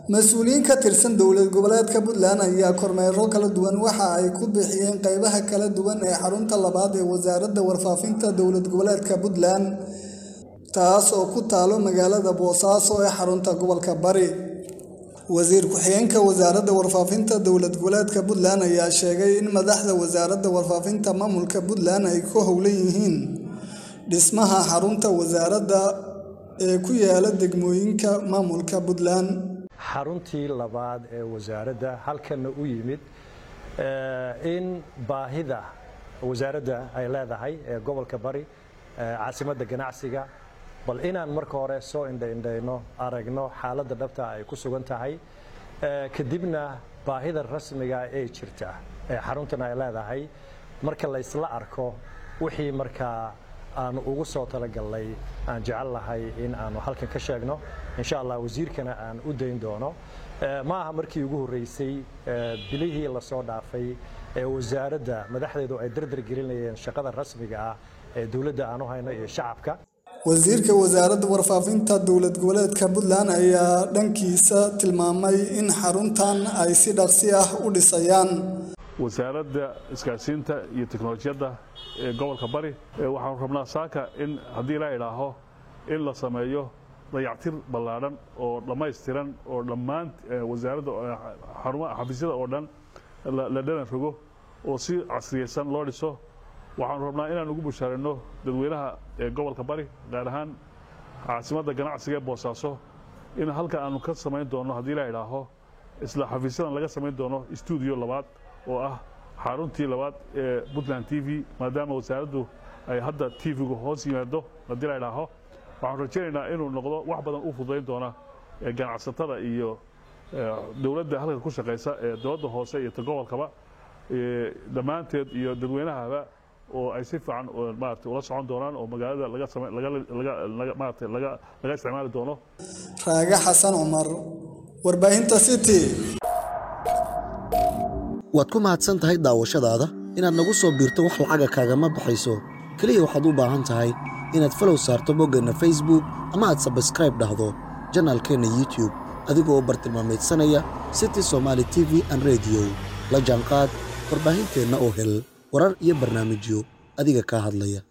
mas-uuliyiin ka tirsan dowlad goboleedka puntland ayaa kormeero kala duwan waxa ay ku bixiyeen qeybaha kala duwan ee xarunta labaad ee wasaaradda warfaafinta dowlad goboleedka puntland taas oo ku taalo magaalada boosaaso ee xarunta gobolka bari wasiir ku-xigeenka wasaaradda warfaafinta dowlad goboleedka puntland ayaa sheegay in madaxda wasaaradda warfaafinta maamulka puntland ay ku howlan yihiin dhismaha xarunta wasaaradda ee ku yaala degmooyinka maamulka puntland xaruntii labaad ee wasaaradda halkanna u yimid in baahida wasaaradda ay leedahay ee gobolka bari caasimadda ganacsiga bal inaan marka hore soo indhaindhayno aragno xaaladda dhabta ay ku sugan tahay kadibna baahida rasmiga ee jirta ee xaruntan ay leedahay marka laysla arko wixii markaa aanu ugu soo talagalnay aan jecel lahay in aanu halkan ka sheegno insha allah wasiirkana aan u dayn doono ma aha markii ugu horreysay bilihii lasoo dhaafay ee wasaaradda madaxdeedu ay dardar gelinayeen shaqada rasmiga ah ee dowladda aan u hayno iyo shacabka wasiirka wasaaradda warfaafinta dowlad goboleedka puntland ayaa dhankiisa tilmaamay in xaruntan ay si dhaqsi ah u dhisayaan wasaaradda isgaarsiinta iyo teknolojiyadda ee gobolka bari waxaanu rabnaa saaka in haddii la idhaaho in la sameeyo dayactir ballaadhan oo dhammaystiran oo dhammaan wasaaradda xafiisyada oo dhan la dhalan rogo oo si casriyaysan loo dhiso waxaanu rabnaa inaan ugu bushaarino dadweynaha ee gobolka bari gaar ahaan caasimadda ganacsiga ee boosaaso in halkan aanu ka samayn doono haddii la idhaaho isla xafiisyadan laga samayn doono stuudiyo labaad oo ah xaruntii labaad ee puntland t v maadaama wasaaraddu ay hadda t v-gu hoos yimaado haddii la idhaaho waxaanu rajaynaynaa inuu noqdo wax badan u fududayn doona ganacsatada iyo dowladda halkan ku shaqaysa ee dowladda hoose iyo ta gobolkaba dhammaanteed iyo dadweynahaba oo ay si fiican maarata ula socon doonaan oo magaalada laga same laga maarata laga laga isticmaali doono raage xasan cumar warbaahinta city waad ku mahadsan tahay daawashadaada inaad nagu soo biirto wax lacaga kaagama baxayso keliya waxaad u baahan tahay inaad falow saarto boggeenna facebook ama aad sabskraib dhahdo janaalkeenna youtube adigoo bartilmaamaydsanaya city somaali t v an rediyo la jaanqaad warbaahinteenna oo hel warar iyo barnaamijyo adiga kaa hadlaya